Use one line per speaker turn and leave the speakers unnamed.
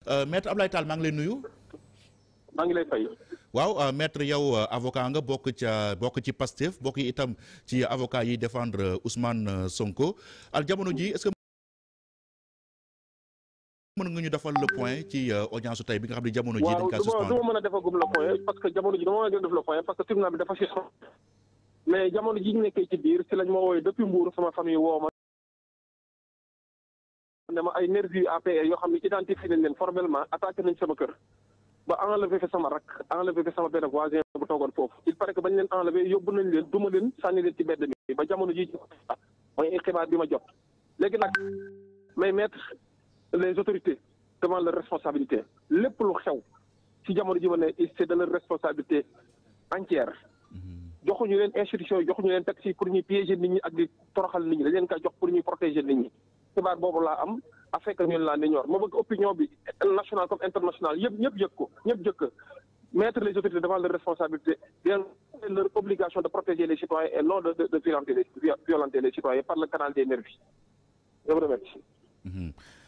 maître Ablaye Tall maa ngi lay nuyu.
maa ngi lay fay.
waaw maître yow avocat nga bokk ca bokk ci Pastef bokk itam ci avocat yi défendre Ousmane Sonko al jamono ji est-ce que mën nga ñu defal le point ci audience tey bi nga xam ne jamono ji dañ kaa suspendre
waaw du ma mën a defagum le point parce que jamono ji dama mën a def le point parce que tribunal bi dafa suspendu mais jamono ji ñu nekkee ci biir si lañ ma wooye depuis Mbour sama famille woo ma ne ma ay nervis APR yoo xam ne identifié nañ leen formellement attaqué nañ sama kër ba enlevé fi sama rak enlevé fi sama benn voisin bu toogoon foofu il paraît que bañ leen enlevé yóbbu nañ leen duma leen sànni leen ci mbedd mi ba jamono ji mooy xibaar bi ma jot léegi nag may mettre les autorités devant leur responsabilité lépp lu xew ci jamono ji ma ne c'est de leur responsabilité entière joxuñu leen institution yi joxuñu leen taxi pour ñuy piéger nit ñi ak di toroxal nit ñi dañ leen koy jox pour ñuy protéger nit ñi xibaar boobu laa am afin ñun laa ni ñor ma bëgg opinion bi nationale comme internationale yëpp ñëpp yëg ko ñëpp jëkk mettre les autorités devant leur responsabilité bien leur obligation de protéger les citoyens et non de de violenter les violenter les citoyens par le canal des nervis je vous remercie